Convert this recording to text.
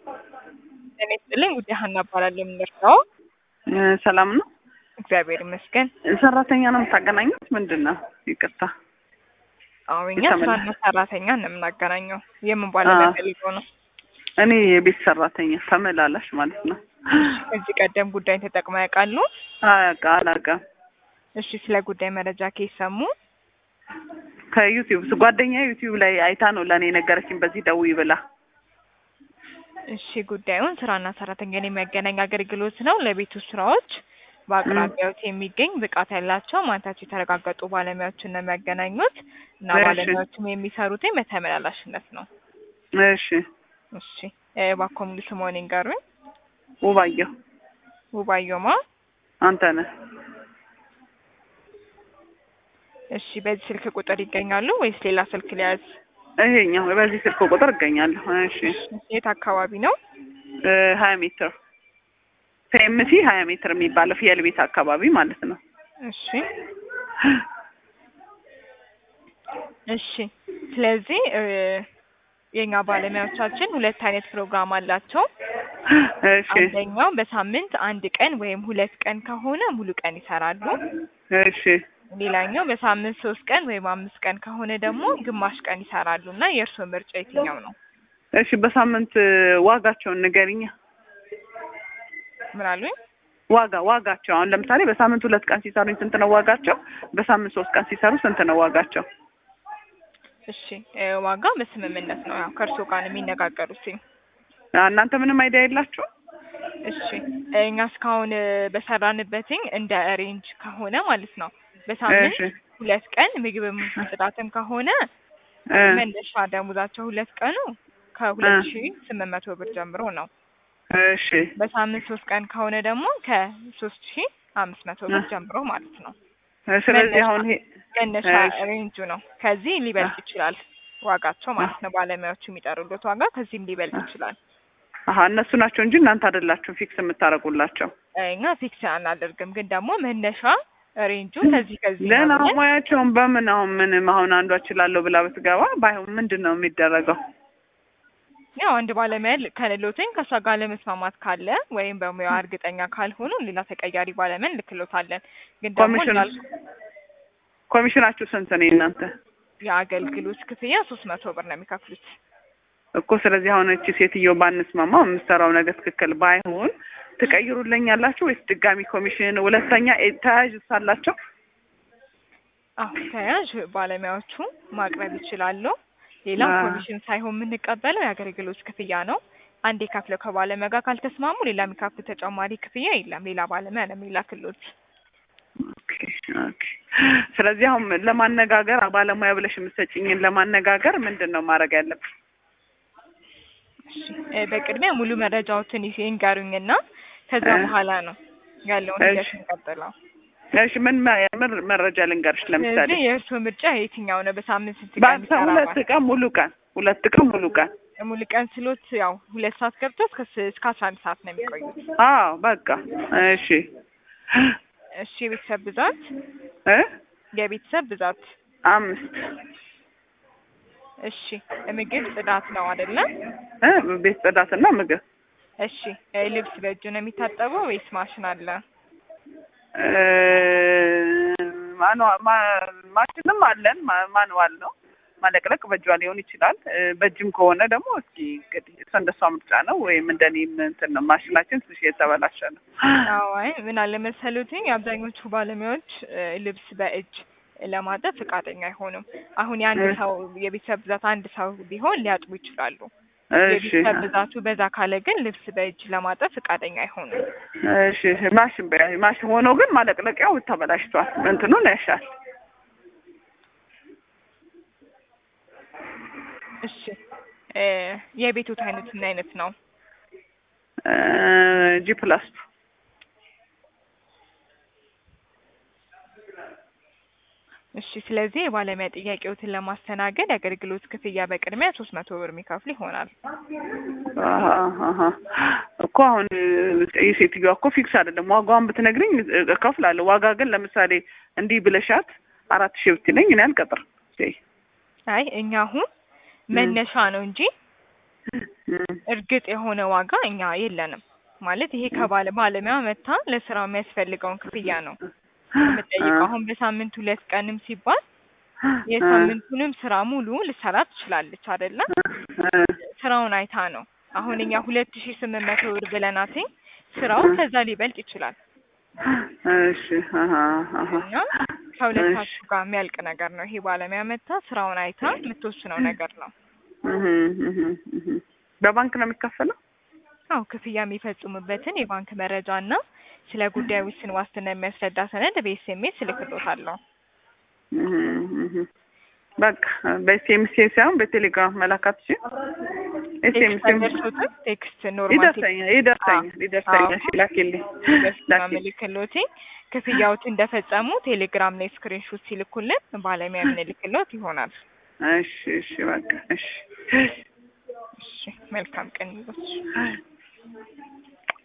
ጤና ይስጥልኝ ውዴ ሀና እባላለሁ የምንረዳው ሰላም ነው። እግዚአብሔር ይመስገን። ሰራተኛ ነው የምታገናኙት? ምንድን ነው? ይቅርታ። አዎ እኛ የተመላ- ስራና ሰራተኛ ነው የምናገናኘው። የምን ባለሙያ ፈልገው ነው? እኔ የቤት ሰራተኛ ተመላላሽ ማለት ነው። ከዚህ ቀደም ጉዳይን ተጠቅመው ያውቃሉ? አያውቃ አላውቅም። እሺ፣ ስለ ጉዳይ መረጃ ከሰሙ ከዩቲዩብ ጓደኛ ዩቲዩብ ላይ አይታ ነው ለእኔ ነገረችኝ። በዚህ ደውዪ ብላ እሺ፣ ጉዳዩን ስራና ሰራተኛን የሚያገናኝ አገልግሎት ነው። ለቤቱ ስራዎች በአቅራቢያዎት የሚገኝ ብቃት ያላቸው ማንነታቸው የተረጋገጡ ባለሙያዎችን ነው የሚያገናኙት እና እሺ። ባለሙያዎችም የሚሰሩትኝ በተመላላሽነት ነው። እሺ። እሺ፣ እ፣ እባክዎ ሙሉ ስምዎን ይንገሩኝ? ውባየሁ ውባየማ። አንተ ነህ? እሺ፣ በዚህ ስልክ ቁጥር ይገኛሉ ወይስ ሌላ ስልክ ሊያዝ? ይሄኛው በዚህ ስልክ ቁጥር እገኛለሁ። እሺ። የት አካባቢ ነው? እ፣ ሀያ ሜትር ፌምሲ ሀያ ሜትር የሚባለው ፍየል ቤት አካባቢ ማለት ነው። እሺ እሺ። ስለዚህ እ፣ የኛ ባለሙያዎቻችን ሁለት አይነት ፕሮግራም አላቸው። እሺ። አንደኛው በሳምንት አንድ ቀን ወይም ሁለት ቀን ከሆነ ሙሉ ቀን ይሰራሉ። እሺ። ሌላኛው በሳምንት ሶስት ቀን ወይም አምስት ቀን ከሆነ ደግሞ ግማሽ ቀን ይሰራሉ እና የእርስዎ ምርጫ የትኛው ነው? እሺ። በሳምንት ዋጋቸውን ንገሪኛ። ምን አሉኝ? ዋጋ ዋጋቸው አሁን ለምሳሌ በሳምንት ሁለት ቀን ሲሰሩኝ ስንት ነው ዋጋቸው? በሳምንት ሶስት ቀን ሲሰሩ ስንት ነው ዋጋቸው? እሺ እ፣ ዋጋ በስምምነት ነው ያው ከእርስዎ ጋር ነው የሚነጋገሩት። እናንተ ምንም አይዲያ የላችሁ? እሺ እኛ እስካሁን እ፣ በሰራንበትኝ እንደ ሬንጅ ከሆነ ማለት ነው በሳምንት እሺ ሁለት ቀን ምግብም ጽዳትም ከሆነ እ፣ መነሻ ደሞዛቸው ሁለት ቀኑ ከሁለት እ። ሺ ስምንት መቶ ብር ጀምሮ ነው። እሺ በሳምንት ሶስት ቀን ከሆነ ደግሞ ከሶስት ሺ አምስት መቶ ብር እ። ጀምሮ ማለት ነው። ስለዚህ አሁን ይሄ መነሻ እሺ። ሬንጁ ነው። ከዚህ ሊበልጥ ይችላል ዋጋቸው ማለት ነው። ባለሙያዎቹ የሚጠሩበት ዋጋ ከዚህም ሊበልጥ ይችላል። አሀ እነሱ ናቸው እንጂ እናንተ አይደላችሁ ፊክስ የምታደርጉላቸው። እኛ ፊክስ አናደርግም፣ ግን ደግሞ መነሻ ሬንጁ ከዚህ ከዚህ ነው ለና ብለን ሙያቸውን በምን አሁን ምንም አሁን አንዷ እችላለሁ ብላ ብትገባ ባይሆን ምንድን ነው የሚደረገው? ያው አንድ ባለሙያ ል- ከሌሎትኝ ከእሷ ጋር ለመስማማት ካለ ወይም በሙያዋ እርግጠኛ ካልሆኑ ሌላ ተቀያሪ ባለሙያ እንልክሎታለን። ግን ደግሞ ኮሚሽን እንዳልኩ ኮሚሽናችሁ ስንት ነው እናንተ? የአገልግሎት ክፍያ ሶስት መቶ ብር ነው የሚከፍሉት። እኮ ስለዚህ አሁን እቺ ሴትዮ ባንስማማ የምትሰራው ነገር ትክክል ባይሆን ትቀይሩልኛላችሁ ወይስ ድጋሚ ኮሚሽን? ሁለተኛ ኤ- ተያያዥ ሳላቸው አሁን ተያዥ ባለሙያዎቹ ማቅረብ ይችላሉ። ሌላው አ- ኮሚሽን ሳይሆን የምንቀበለው የአገልግሎት ክፍያ ነው። አንዴ ከፍለው ከባለሙያ ጋር ካልተስማሙ ሌላ የሚከፍሉ ተጨማሪ ክፍያ የለም። ሌላ ባለሙያ ነው የሚላክሎት። ኦኬ ኦኬ። ስለዚህ አሁን ለማነጋገር ባለሙያ ብለሽ የምትሰጭኝን ለማነጋገር ምንድን ነው ማድረግ ያለብን? እሺ እ፣ በቅድሚያ ሙሉ መረጃዎትን ይዤ ይንገሩኝና ከዛ እ። በኋላ ነው ያለውን ሂደት እሺ። እንቀጥለው። እሺ ምን መ- ምን መረጃ ልንገርሽ? ለምሳሌ ስለዚህ የእርስዎ ምርጫ የትኛው ነው? በሳምንት ስንት ቀን በአንተ ሁለት ይሰራል? ቀን ሙሉ ቀን ሁለት ቀን ሙሉ ቀን ሙሉ ቀን ስሎት ያው ሁለት ሰዓት ገብቶ እስከ ስ- እስከ አስራ አንድ ሰዓት ነው የሚቆዩት። አዎ በቃ እሺ እሺ የቤተሰብ ብዛት እ የቤተሰብ ብዛት አምስት እሺ ምግብ ጽዳት ነው አይደለ? እ ቤት ጽዳትና ምግብ እሺ እ፣ ልብስ በእጁ ነው የሚታጠበው ወይስ ማሽን አለ? እ፣ ማንዋ- ማ- ማሽንም አለን ማ- ማንዋል ነው ማለቅለቅ በእጇ ሊሆን ይችላል እ፣ በእጅም ከሆነ ደግሞ እስኪ እንግዲህ እሷ እንደሷ ምርጫ ነው ወይም እንደኔም እንትን ነው ማሽናችን ትንሽ የተበላሸ ነው አዎ አይ ምን አለ መሰሉትኝ አብዛኞቹ ባለሙያዎች እ፣ ልብስ በእጅ ለማጠብ ፈቃደኛ አይሆኑም። አሁን የአንድ እ። ሰው የቤተሰብ ብዛት አንድ ሰው ቢሆን ሊያጥቡ ይችላሉ። እሺ የቤተሰብ ብዛቱ በዛ ካለ ግን ልብስ በእጅ ለማጠብ ፈቃደኛ አይሆኑም። እሺ ማሽን በያ ማሽን ሆኖ ግን ማለቅለቂያው ተበላሽቷል እንትኑን ያሻል እሺ እ፣ የቤቶት አይነት ምን አይነት ነው? ጂ ፕላስ እሺ ስለዚህ የባለሙያ ጥያቄዎትን ለማስተናገድ የአገልግሎት ክፍያ በቅድሚያ ሶስት መቶ ብር የሚከፍሉ ይሆናል። አሀ፣ አሀ። እኮ አሁን የሴትዮዋ እኮ ፊክስ አይደለም። ዋጋዋን ብትነግሪኝ እከፍላለሁ። ዋጋ ግን ለምሳሌ እንዲህ ብለሻት አራት ሺህ ብትለኝ እኔ አልቀጥርም። እይ፣ አይ እኛ አሁን መነሻ ነው እንጂ እርግጥ የሆነ ዋጋ እኛ የለንም ማለት ይሄ ከባለ ባለሙያ መታ ለስራው የሚያስፈልገውን ክፍያ ነው የምጠይቀው። አሁን በሳምንት ሁለት ቀንም ሲባል የሳምንቱንም ስራ ሙሉ ልሰራ ትችላለች አይደለ? ስራውን አይታ ነው። አሁን እኛ ሁለት ሺ ስምንት መቶ ብር ብለናትኝ ስራው ከዛ ሊበልጥ ይችላል እሺ አሀ አሀ እና ከሁለታችሁ ጋር የሚያልቅ ነገር ነው። ይሄ ባለሙያ መታ ስራውን አይታ የምትወስነው ነገር ነው። እህ እህ እህ በባንክ ነው የሚከፈለው? አው ክፍያ የሚፈጽሙበትን የባንክ መረጃ እና ስለ ጉዳዩ ውስን ዋስትና የሚያስረዳ ሰነድ በኤስኤምኤስ እልክልዎታለሁ። እህ እህ በቃ በኤስኤምኤስ ሳይሆን በቴሌግራም መላካት እሺ። ኤስኤምኤስ ደርሶትም ቴክስት ኖርማል ይደርሰኛል ይደርሰኛል ይደርሰኛል። እሺ ላኪልኝ ላኪልኝ። ምልክሎት ክፍያዎት እንደፈጸሙ ቴሌግራም ላይ ስክሪንሾት ሲልኩልን ባለሙያ የምንልክሎት ይሆናል። እሺ እሺ በቃ እሺ እሺ መልካም ቀን ይሁን።